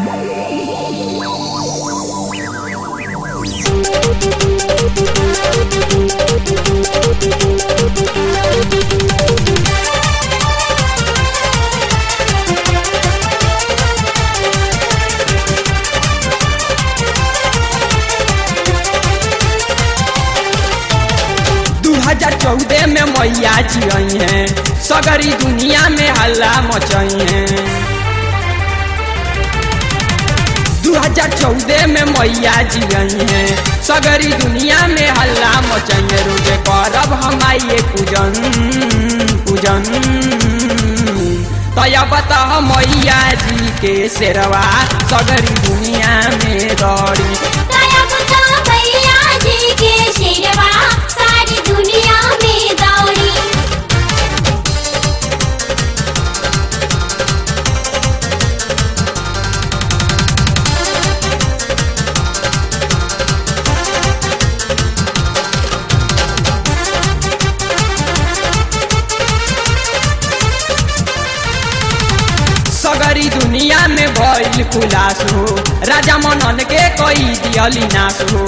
दू हजार चौदह में मैया जी आई हैं सगरी दुनिया में हल्ला मचाई हैं दू हजार चौदह में मैया जी आई हैं सगरी दुनिया में हल्ला मचाई हैं रोजे करब हम आइए पूजन पूजन तया बता मैया जी के शेरवा सगरी दुनिया में दौड़ी दया बता भैया जी के शेरवा सारी दुनिया में दौड़ी सगरी दुनिया में भइल खुलास हो राजा मनन के कई दियली नाश हो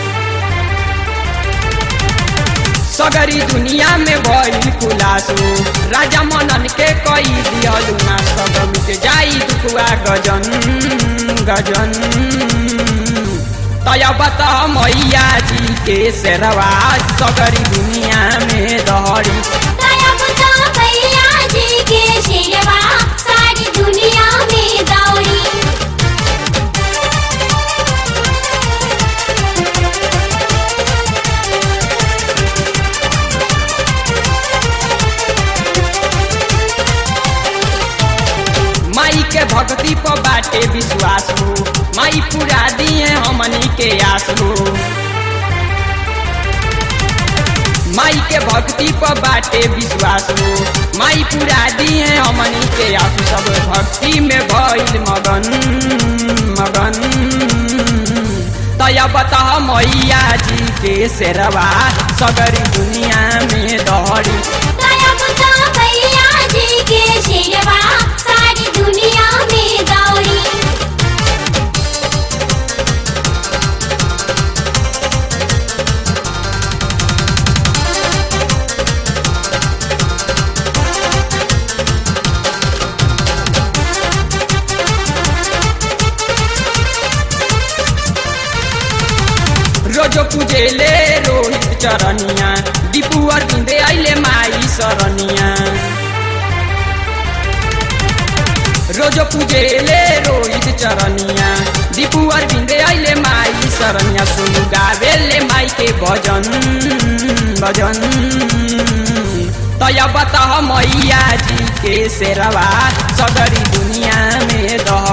सगरी दुनिया में भइल खुलास हो राजा मनन के कई दियलु नाश सब मिट जाई दुखुआ गजन गजन तया बता मैया जी के शेरवा सगरी दुनिया में दहरी दया बता भैया जी के शेरवा सारी दुनिया में दौड़ी माई के भक्ति पर बाटे विश्वास हो माई पूरा दिए हमनी के आस हो माई के भक्ति पर बाटे विश्वास हो माई पूरा दिए हमनी के आस सब भक्ति में भइल मगन मगन तया बता मैया जी के शेरवा सगरी दुनिया में दहरी दया बता भैया जी के शेरवा सारी दुनिया में दौड़ी रोजो पूजेले रोहित चरनिया दीपू अरविंदे आइले माई सरनिया रोजो पूजेले रोहित चरनिया दीपू अरविंदे आइले माई सरनिया सुनु गावेले माई के भजन भजन तया बता मैया जी के शेरवा सगरी दुनिया में दह